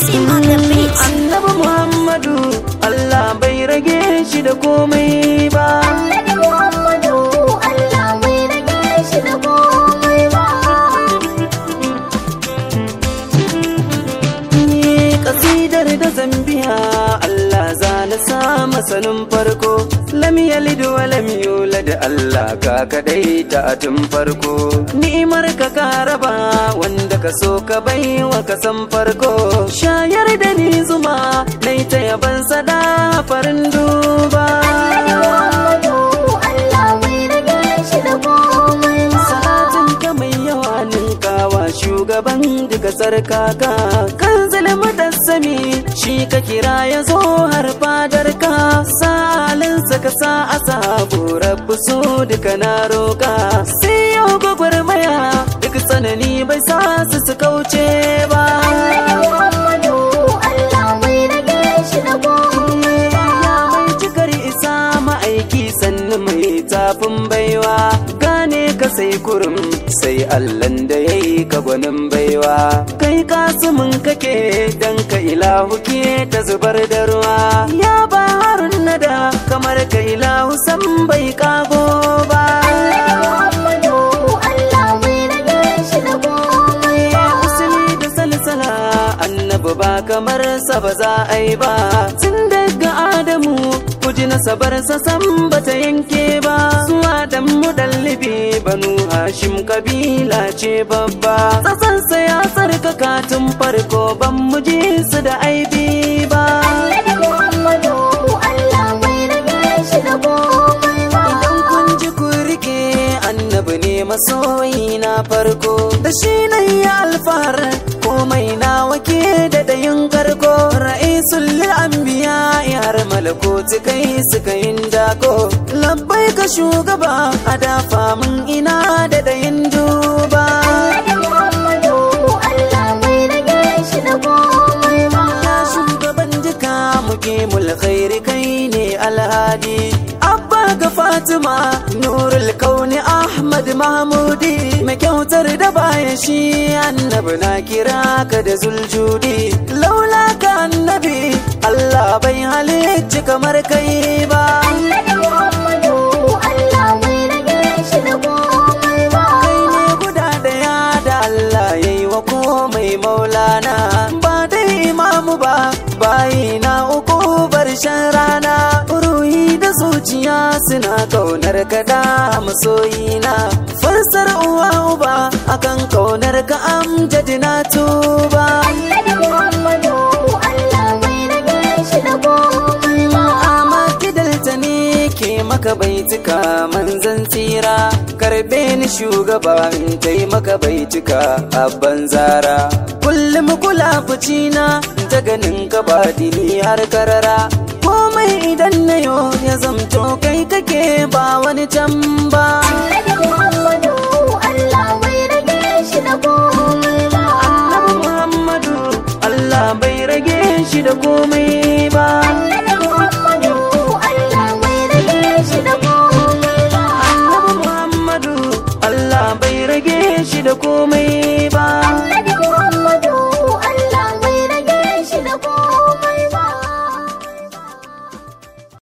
Maxi on the beat. Annabi Muhammadu Allah bai rage shi da komai ba. Annabi Muhammadu Allah bai rage shi da komai ba. Ni kasidar da zambiya Allah za na sa masanin farko. Lam yalid wa lam yulad Allah ka kadai ta tun farko. Ni'imar ka ka raba wanda ka so ka bai wa ka san farko. Shayar da ni zuma nai ta yaban sada farin duba. Annabi Muhammadu Allah bai rage shi da komai ba. Salatin ka mai yawa ninkawa shugaban duka sarkaka kan zulmi da sami shi ka kira ya zo har fadar ka salinsa ka sa a sabu rabu su duka na roka sai yau gwagwarmaya duk tsanani bai sa su su kauce ba Annabi Muhammadu Allah bai rage shi da komai ba. Ya mai cikar isa ma'aiki sannu mai tafin baiwa gane ka sai kurum sai allan da ya yi ka gwanin baiwa kai kasumin kake dan ka ilahu ke ta zubar da ruwa ya ba harun nada kamar ka ilahu san bai kago ba Annabi Muhammadu Allah bai rage shi da komai ba. usuli da salsala annabi ba kamar sa ba za a yi ba tun daga adamu kuji nasabar sa san bata yanke ba zuwa dan mudallibi banu hashim kabila ce babba tsasansa ya tsarkaka tun farko ban mu ji su da aibi ba Annabi Muhammadu Allah bai rage shi da komai ba. Idan kun ji ku rike annabi ne masoyi na farko da shi na yi alfahar komai na wake da dayin karko ra'isul anbiya har malakoti kai suka yin dako labbai ka shugaba a dafa mun ina da dayin duba Annabi Muhammadu Allah bai rage shi da komai ba. Ya shugaban jika muke mulkhairi kai ne alhadi Abba ga Fatima Nurul Kauni Ahmad Mahmudi mai kyautar da baya shi annabi na kira ka da zuljudi laula ka annabi Allah bai halicci kamar kai ba Annabi Muhammadu Allah bai rage shi da komai ba. kai ne guda daya da Allah ya yi wa komai maulana ba dai imamu ba bayi na uku barshen rana ruhi da zuciya suna kaunar ka da masoyina farsar uwa uba akan kaunar ka amjadi na tuba Annabi Muhammadu Allah bai rage shi da komai ba. amma kidalta ne ke maka baituka manzan tsira karbe ni shugaba in tai maka baituka abban zara kullum kula na ta ganin ka ba dini har karara komai idan na yo ya zamto kai kake ba wani can ba Annabi Muhammadu Allah bai rage shi da komai ba. annabi muhammadu allah bai rage shi da komai